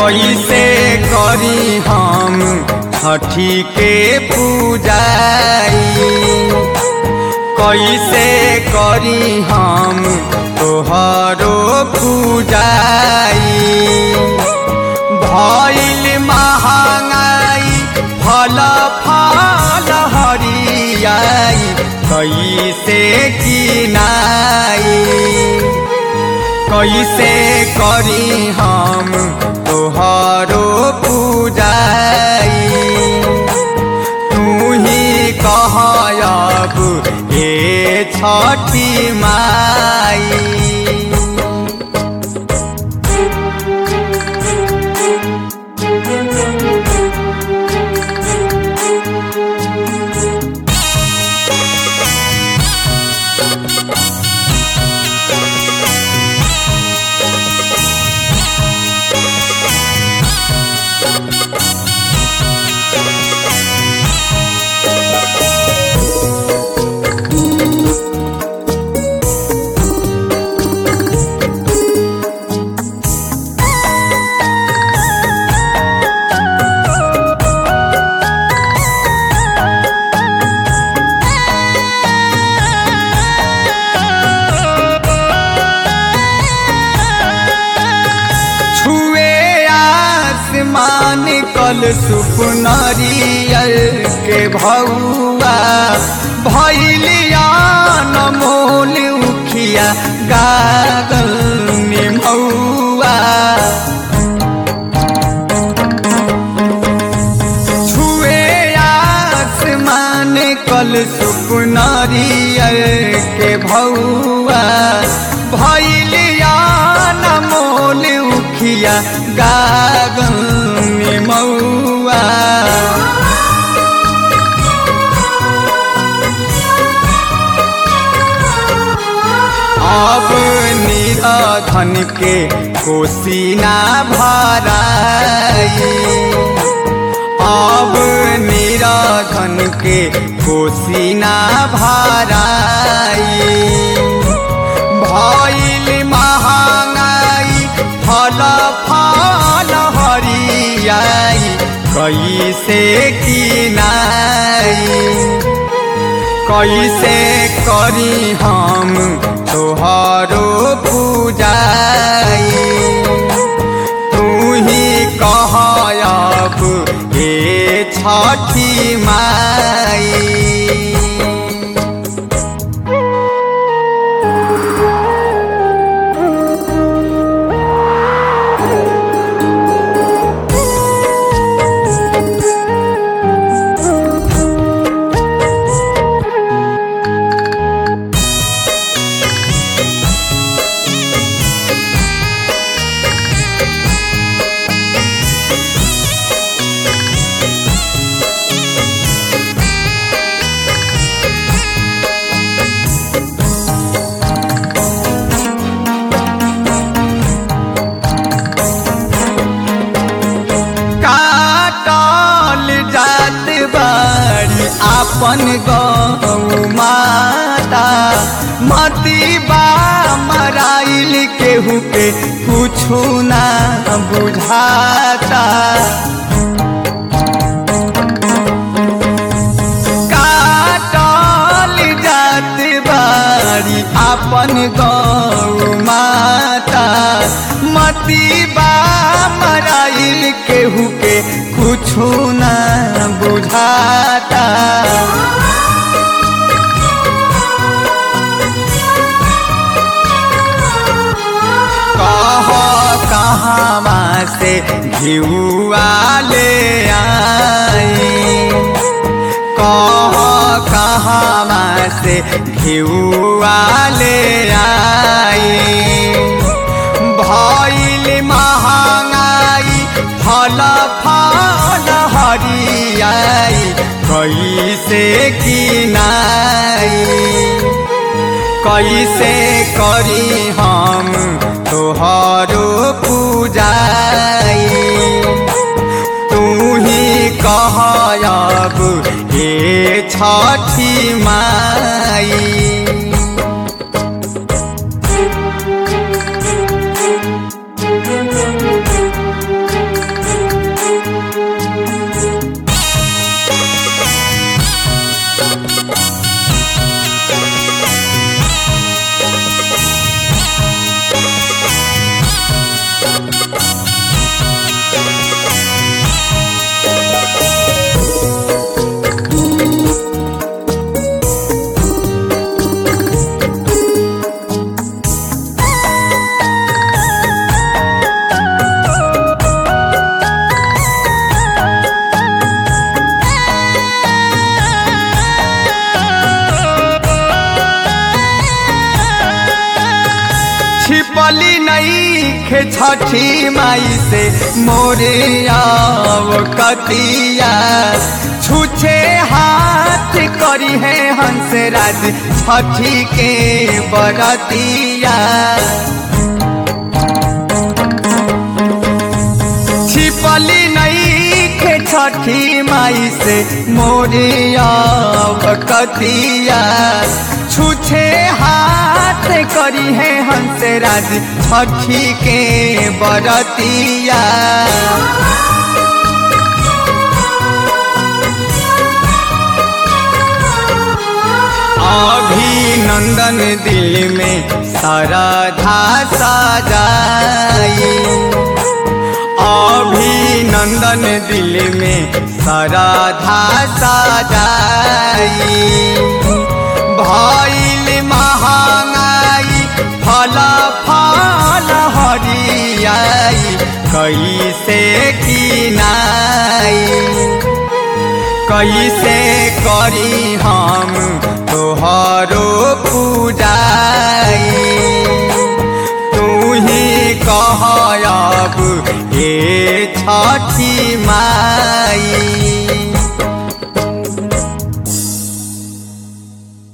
कैसे करी हम छठी के पूजाई कैसे करी हम तोहरो पूजाई भइल महंगाई फल फल हरियाई कैसे किनाई कैसे करी हम तोहरो पूजाई तू ही कहब ए छठी माई छुए आसमान कल सुपनरियल के भौआ भैलिया नमोल उखिया गागल निमौआ छुए आसमान कल सुपनरियल के भौआ भैलिया नमोल उखिया गागन मौआ अब निराधन के कोसिना भराई अब निराधन के कोसिना भराई भइल महंगाई फल फल हरियाई कैसे किनाई कैसे करी हम तोहरो पूजाई तू ही कहब हे छठी माई काटल जात बाड़ी आपन गौ माता मती बा मराइल केहू के कुछु ना बुझाता काटल जात बाड़ी आपन गौ माता मती बा मराइल केहू के कुछु ना बुझाता कह कहाँ से घिउआ ले आई कह कहाँ से घिउआ ले आई भइल महंगाई फल फल हरियाई कैसे किनाई कैसे करी हम तोहरो पूजाई तू ही कहब हे छठी माई खे छठी माई से मोरे कतिया छूछे हाथ करी है हंस राज छठी के बरतिया छिपली नहीं खे छठी माई से मोरिया कतिया छूछे हाथ करी है हंस राज छठी के बरतिया अभिनंदन दिल में सरधा सजाई अभिनंदन दिल में सरधा सजाई भैल महंगाई फल फल हरियाई कैसे किनाई कैसे करी हम तोहरो पूजाई तू ही कहब हे छठी माई